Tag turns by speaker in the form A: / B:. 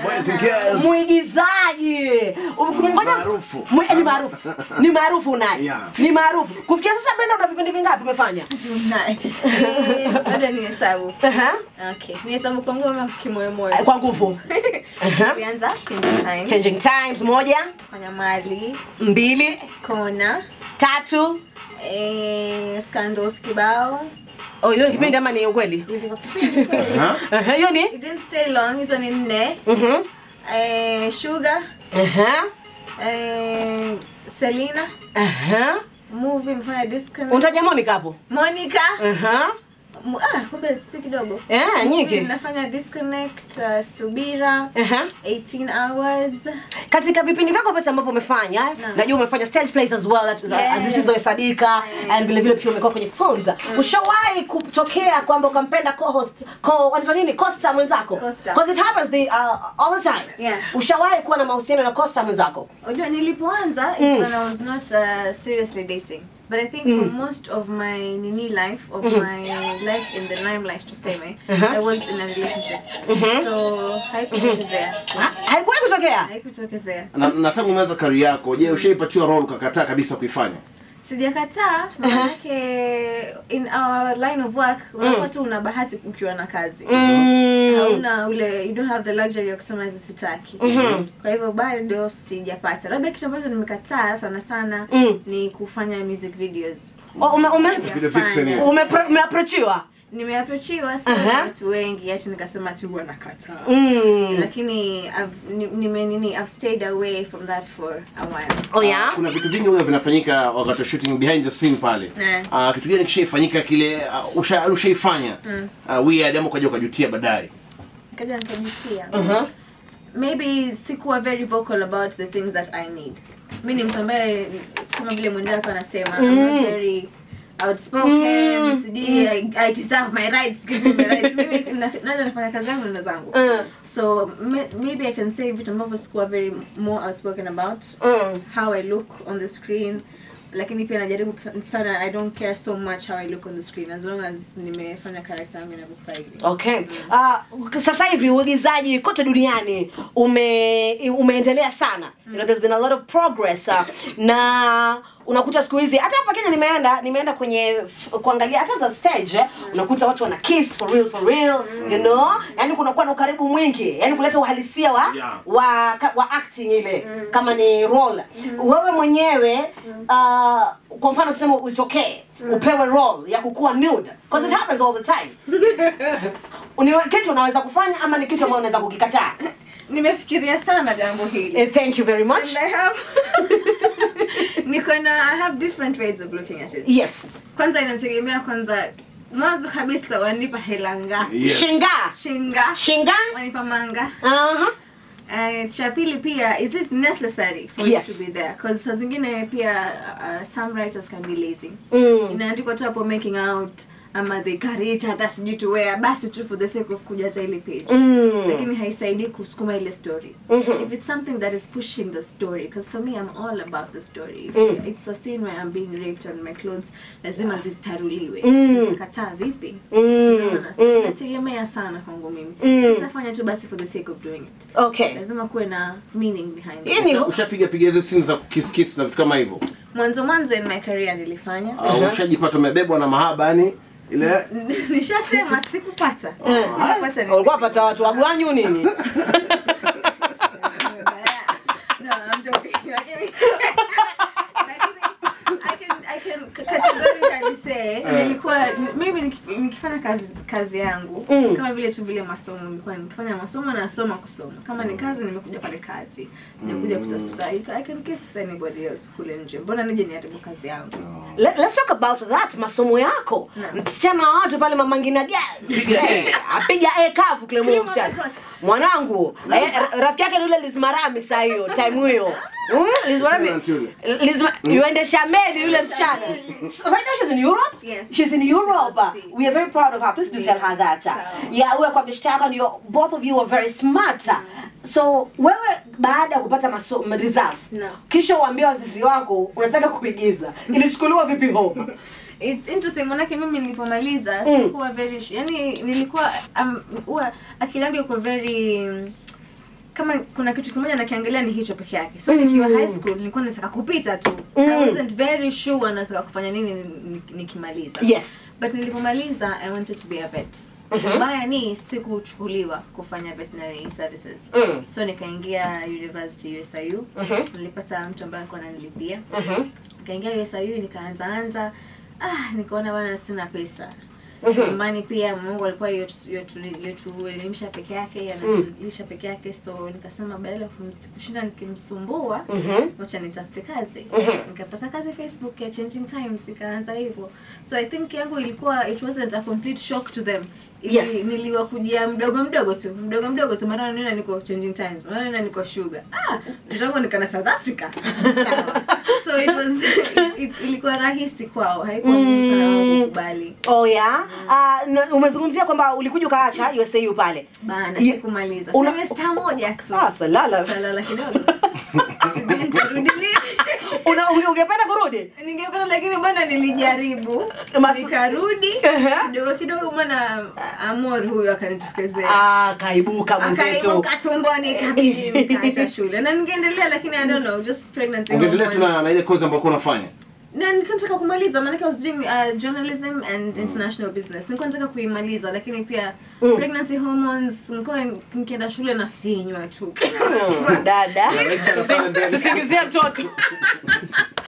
A: Boys and girls.
B: mwigizaji Ngoja-
A: Maarufu.
B: Mwi- ni maarufu ni maarufu naye
A: Yeah.
B: ni maarufu kufikia sasa Brenda una vipindi vingapi umefanya
C: Eh, labda ni hesabu
B: Aha.
C: okay ni hesabu kwa nguvu ama kimoyomoyo
B: kwa nguvu Aha.
C: tulianza changing time
B: changing times moja
C: fanya mali
B: mbili
C: kona
B: tatu
C: eh, scandals kibao
B: Oh, hiyo ni kipindi ama ni ukweli
C: Ilikuwa kipindi kweli.
A: Aha.
B: Aha, hiyo ni
C: It didn't stay long hizo ni nne
B: Mhm.
C: eh, sugar
B: Aha.
C: eh, selina
B: Aha.
C: movie mfanya disconnect
B: unataja Monica hapo
C: monica
B: Aha.
C: Mu- ah, kumbe si kidogo
B: Eh, nyingi.
C: Movie nafanya disconnect uh, subira
B: Aha.
C: 18 hours
B: katika vipindi vyako vyote ambavyo umefanya
C: Naam.
B: najua umefanya stage plays as well that- za-
C: Yes.
B: zisizohesabika and vile vile pia umekuwa kwenye films ushawahi kutokea kwamba ukampenda co-host co wanaitwa nini costa mwenzako
C: Co-star.
B: because it happens the uh, all the time
C: Yeah.
B: ushawahi kuwa na mahusiano na costa mwenzako
C: unajua nilipoanza
B: Mm.
C: mm. when i was not uh, seriously dating but i think for most of my nini life of my life in the limelight tuseme
B: Uh-huh.
C: i was in a relationship so haikutokezea
B: Ha- haikuwahi kutokea
C: haikutokezea
A: na, na tangu umeanza kari yako je ushaipatiwa role ukakataa kabisa kuifanya
C: sijakataa maanake in our line of work unakuwa tu una bahati ukiwa na kazi
B: Mm.
C: hauna ule you don't have the luxury ya kusema hizi sitaki kwa hivyo bado sijapata labda kitu ambacho nimekataa sana sana
B: Mm.
C: ni kufanya music videos
B: Oh, ume- ume-
A: Video vixen hiyo.
B: ume- umeaprochiwa
C: nimeaprochiwa sana
B: Aha.
C: na watu wengi hati nikasema tu huwa nakataa
B: Mm.
C: lakini I've- ni- nime nini I've stayed away from that for a while
B: oh yeah
A: kuna vitu vingi huwa vinafanyika wakati wa shooting behind the scene pale
C: Eh.
A: Ah, kitu gani kishaifanyika kile uh, usha- ushaifanya uh, weird ama ukaja ukajutia baadaye
C: nikaja nikajutia
B: Uh-huh.
C: maybe sikuwa very vocal about the things that i need mi ni mtu ambaye kama vile mwendako anasema I'm not very outspoken sijui I, I deserve my rights give me my rights mimi na- naweza nafanya kazi yangu na zangu
B: Mm.
C: so may, maybe i can say vitu ambavyo sikuwa very more outspoken about
B: Mm.
C: how i look on the screen lakini pia najaribu sana i don't care so much how i look on the screen as long as nimefanya character yangu inavyostahili
B: Okay. Uh, sasa hivi uigizaji kote duniani ume umeendelea sana. You know, there's been a lot of progress uh, na unakuta siku hizi hata hapa Kenya nimeenda nimeenda kwenye f- kuangalia hata za stage eh, unakuta watu wana kiss for real for real you know yani kunakuwa na ukaribu mwingi yani kuleta uhalisia wa
A: Yeah.
B: wa, ka- wa acting ile kama ni role wewe mwenyewe uh, kwa mfano tuseme utokee upewe role ya kukuwa nude because it happens all the time ni kitu unaweza kufanya ama ni kitu ambayo unaweza kukikataa
C: nimefikiria sana jambo hili
B: Eh, thank you very much
C: And I have niko na I have different ways of looking at it.
B: yes
C: Kwanza inategemea kwanza mwanzo kabisa wanipa hela ngapi?
A: Yes.
B: shinga
C: Shinga.
B: shinga
C: Wanipa manga.
B: uh-huh.
C: Uh, cha pili pia is it necessary for
B: Yes.
C: you to be there? Cause saa zingine pia uh, some writers can be lazy.
B: mm.
C: Inaandikwa tu hapo making out ama they carry each other sijui to wear basi tu for the sake of kujaza ile page.
B: Mm.
C: lakini haisaidii kusukuma ile story
B: Mhm.
C: if it's something that is pushing the story because for me i'm all about the story if
B: Mm.
C: it's a scene where i'm being raped and my clothes lazima zitaruliwe
B: Mm.
C: nitakataa vipi
B: Mm.
C: Unaona? so
B: Mm.
C: inategemea sana kwangu mimi
B: Mm.
C: sitafanya tu basi for the sake of doing it
B: okay
C: lazima kuwe na meaning behind
B: Hii
C: it
B: ni
A: ushapiga piga hizo simu za kiss kiss na vitu kama hivyo
C: mwanzo mwanzo in my career nilifanya
A: au ushajipata umebebwa na mahaba yani ile
C: nishasema sikupata
B: Eh.
C: Sikupata ni-
B: ulikuwa pata watu wagwanyu nini
C: no, I'm joking. Lakini- lakini I can I can categorically say nilikuwa mimi niki- nikifanya kazi kazi yangu
B: Mm.
C: kama vile tu vile masomo nilikuwa nikifanya masomo nasoma kusoma kama ni kazi nimekuja pale kazi sijakuja kutafuta I can kiss anybody else kule nje mbona nije niharibu kazi yangu
B: Let, let's talk about that masomo yako
C: Naam.
B: msichana wa watu pale mamangina gas
A: Piga A.
B: Eh, apiga e kavu kile moyo msichana
C: Coast.
B: mwanangu eh, ra- rafiki yake ni yule lizmarami saa hiyo time hiyo Mm, Lizmarami
A: Tule,
B: Lizma, yuendesha meli yule msichana So right now she's in Europe
C: Yes.
B: she's in Europe
C: See.
B: we are very proud of her please do tell her that
C: Sawa.
B: yeah wewe kwa mshtaka and you're both of you are very smart so wewe baada ya kupata maso results
C: No.
B: kisha uambie wazazi wako unataka kuigiza ilichukuliwa vipi home
C: It's interesting manake mimi nilipomaliza
B: Mm.
C: sikuwa very su- yani nilikuwa um, huwa akili yangu iko very kama kuna kitu kimoja nakiangalia ni hicho peke yake so nikiwa high school nilikuwa nataka kupita tu i wasn't very sure nataka kufanya nini ni- ni- nikimaliza
B: yes
C: but nilipomaliza i wanted to be a vet mbaya ni sikuchukuliwa kufanya veterinary services
B: Mm.
C: so nikaingia university usiu nilipata mtu ambaye alikuwa ananilipia
B: Mhm.
C: nikaingia usiu nikaanza anza ah nikaona bana sina pesa nyumbani pia mungu alikuwa yotuelimisha peke yake anatulisha peke yake so nikasema badala ya kumsi- kushinda nikimsumbua
B: Mhm.
C: wacha nitafute kazi nikapata kazi facebook ya changing times ikaanza hivyo so i think yangu ilikuwa it wasn't a complete shock to them Ili,
B: Yes.
C: niliwakujia mdogo mdogo tu mdogo mdogo tu mara nina niko changing times mara nina niko sugar ah mtoto wangu nikana south africa Sawa. so it was it, it, ilikuwa rahisi kwao haikuwa ngumu sana wao kukubali
B: oh yeah Ah, na umezungumzia kwamba ulikuja ukaacha USAU pale
C: bana
B: Ye-
C: sikumaliza
B: una-
C: semester moja tu
B: ah salala
C: salala kidogo sijui nitarudi lini
B: una unge- ungependa kurudi
C: ningependa lakini bwana nilijaribu
B: Mas-
C: nikarudi
B: Ehe.
C: kidogo kidogo bwana amor huyo akanitokezea
B: ah kaibuka mwenzetu
C: akaibuka tumboni ikabidi nikaacha shule na ningeendelea lakini i don't know just pregnancy
A: ungeendelea tu
C: hormones.
A: na na ile kozi ambayo ulikuwa unafanya
C: na nilikuwa nataka kumaliza maanake I was doing uh, journalism and international business nilikuwa nataka kuimaliza lakini pia pregnancy hormones nilikuwa nikienda shule na sinywa tu
B: Mm, dada
A: Na lecture sana mbele.
B: sisingizie mtoto